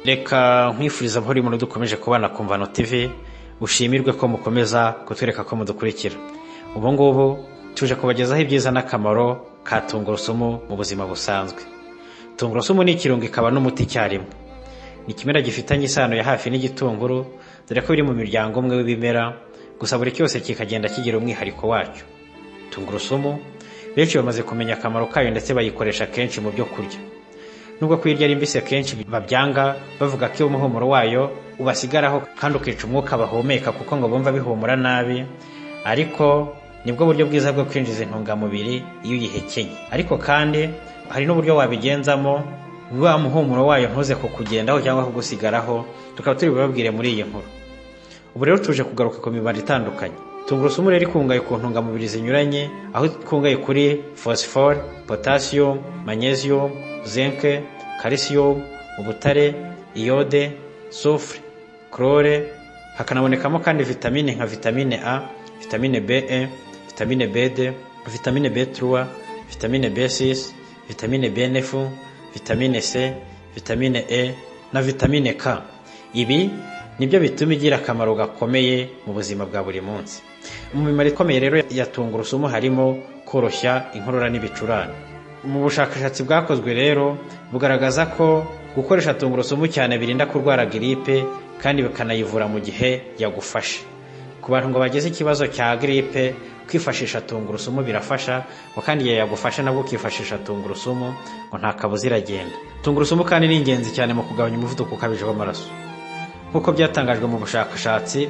reka nkwifuriza amahoro y'umuntu dukomeje kubana ku mvano tv ushimirwe ko mukomeza kutwereka ko mudukurikira ubu ngubu tuje kubagezaho ibyiza n'akamaro ka tungurusumu mu buzima busanzwe tungurusumu ni ikirungo ikaba n'umuti icyarimwe ni ikimera gifitanye isano ya hafi n'igitunguru dore ko biri mu miryango umwe w'ibimera gusa buri cyose kikagenda kigira umwihariko wacyo tungurusumu benshi bamaze kumenya akamaro kayo ndetse bayikoresha kenshi mu byo kurya nubwo kuyirya ari mbisi akenshi babyanga bavuga ko iyo umuhumuro wayo ubasigaraho kandi ukica umwuka bahumeka kuko ngo bumva bihumura nabi ariko nibwo buryo bwiza bwo kwinjiza intungamubiri iyo uyihekenye ariko kandi hari n'uburyo wabigenzamo wa muhumuro wayo ntuze kukugendaho cyangwa kugusigaraho tukaba turi bubabwire muri iyi nkuru ubu rero tuje kugaruka ku mibare itandukanye tungurusumu rero ikungahaye ku ntungamubiri zinyuranye aho ikungahaye kuri phosphore potassium magnesium zinc calcium ubutare iyode soufre chlore hakanabonekamo kandi vitamine nka vitamine a vitamine be vitamine bd vitamine b3 vitamine b6 vitamine bnf vitamine c vitamine e na vitamine k ibi nibyo bituma igira akamaro gakomeye mu buzima bwa buri munsi mu mimaro ikomeye rero ya tungurusumu harimo koroshya inkorora n'ibicurane mu bushakashatsi bwakozwe rero bugaragaza ko gukoresha tungurusumu cyane birinda kurwara giripe kandi bikanayivura mu gihe yagufashe ku bantu ngo bagize ikibazo cya giripe kwifashisha tungurusumu birafasha ngo kandi igihe yagufashe nabwo ukifashisha tungurusumu ngo nta kabuza iragenda tungurusumu kandi ni ingenzi cyane mu kugabanya umuvuduko ukabije w'amaraso nk'uko byatangajwe mu bushakashatsi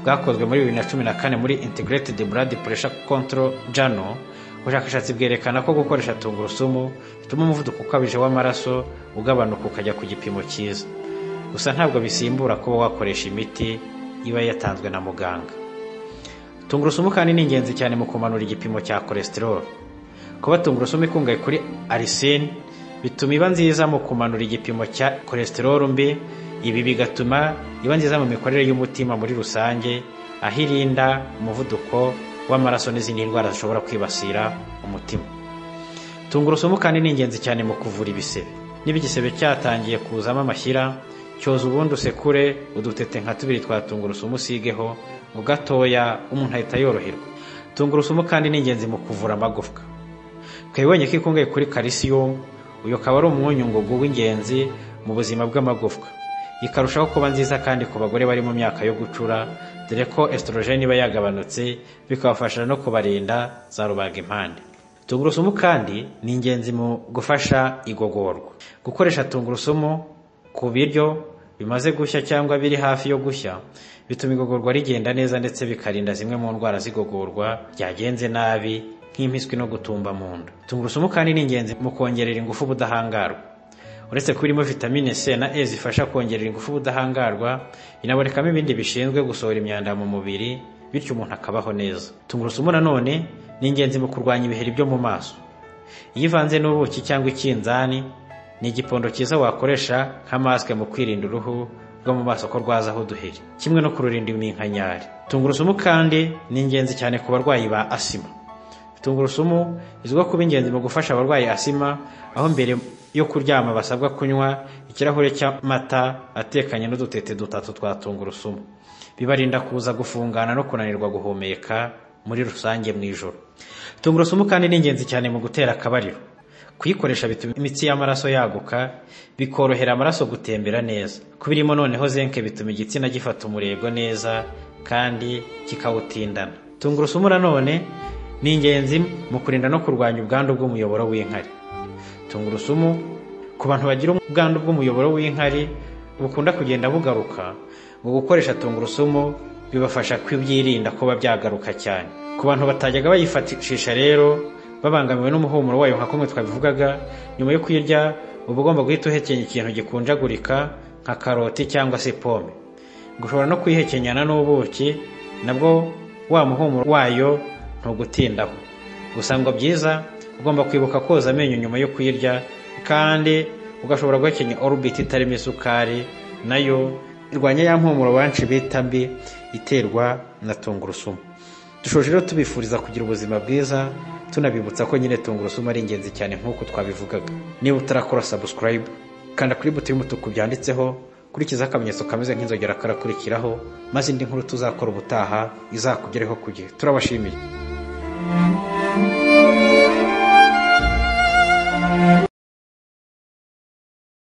bwakozwe muri bibiri na cumi na kane muri integrated blood pressure control journal ubushakashatsi bwerekana ko gukoresha tungurusumu bituma umuvuduko ukabije w'amaraso ugabanuka ukajya ku gipimo cyiza gusa ntabwo bisimbura kuba wakoresha imiti iba yatanzwe na muganga tungurusumu kandi ni ingenzi cyane mu kumanura igipimo cya cholesterol kuba tungurusumu ikungahaye kuri arisine bituma iba nziza mu kumanura igipimo cya cholesterol mbi ibi bigatuma iba nziza mu mikorere y'umutima muri rusange aho irinda umuvuduko w'amaraso n'izindi ndwara zishobora kwibasira umutima tungurusumu kandi ni ingenzi cyane mu kuvura ibisebe niba igisebe cyatangiye kuzamo amashyira cyoza ubundi usekure udutete nka tubiri twa tungurusumu usigeho mu gatoya umuntu ahita yoroherwa tungurusumu kandi ni ingenzi mu kuvura amagufwa twebonye ko ikungahaye kuri calcium uyu akaba ari umunyungugu w'ingenzi mu buzima bw'amagufwa ikarushaho kuba nziza kandi ku bagore bari mu myaka yo gucura dore ko esitorogeni iba yagabanutse bikabafasha no kubarinda za rubaga impande tungurusumu kandi ni ingenzi mu gufasha igogorwa gukoresha tungurusumu ku biryo bimaze gushya cyangwa biri hafi yo gushya bituma igogorwa rigenda neza ndetse bikarinda zimwe mu ndwara z'igogorwa ryagenze nabi nk'impiswi no gutumba mu nda tungurusumu kandi ni ingenzi mu kongerera ingufu ubudahangarwa uretse ko irimo vitamine c na e zifasha kongerera ingufu ubudahangarwa inabonekamo ibindi bishinzwe gusohora imyanda mu mubiri bityo umuntu akabaho neza tungurusumu nanone ni ingenzi mu kurwanya ibiheri byo mu maso iyo ivanze n'ubuki cyangwa ikinzani ni igipondo cyiza wakoresha nka masike mu kwirinda uruhu rwo mu maso ko rwazaho uduheri kimwe no kururinda iminkanyari tungurusumu kandi ni ingenzi cyane ku barwayi ba asima tungurusumu izwiho kuba ingenzi mu gufasha abarwayi asima aho mbere yo kuryama basabwa kunywa ikirahure cy'amata atekanye n'udutete dutatu twa tungurusumu bibarinda kuza gufungana no kunanirwa guhumeka muri rusange mu ijoro tungurusumu kandi ni ingenzi cyane mu gutera akabariro kuyikoresha bituma imitsi y'amaraso yaguka bikorohera amaraso gutembera neza kubirimo noneho zenke bituma igitsina gifata umurego neza kandi kikawutindana tungurusumu nanone ni ingenzi mu kurinda no kurwanya ubwandu bw'umuyoboro w'inkari tungurusumu ku bantu bagira ubwandu bw'umuyoboro w'inkari bukunda kugenda bugaruka mu gukoresha tungurusumu bibafasha kubyirinda kuba byagaruka cyane ku bantu batajyaga bayifatishisha rero babangamiwe n'umuhumuro wayo nka kumwe twabivugaga nyuma yo kuyirya uba ugomba guhita uhekenya ikintu gikunjagurika nka karoti cyangwa se pome ushobora no kuyihekenyana n'ubuki nabwo wa muhumuro wayo ntugutindaho gusa ngo byiza ugomba kwibuka koza amenyo nyuma yo kuyirya kandi ugashobora guhekenya orubiti itarimo isukari nayo irwanya ya mpumuro banshi bita mbi iterwa na tungurusumu dushoje rero tubifuriza kugira ubuzima bwiza tunabibutsa ko nyine tungurusumu ari ingenzi cyane nk'uko twabivugaga niba utarakora sabusikarayibu kanda kuri buto y'umutuku byanditseho kurikizaho akamenyetso kameze nk'inzogera karakurikiraho maze indi nkuru tuzakora ubutaha izakugereho ku gihe turabashimiye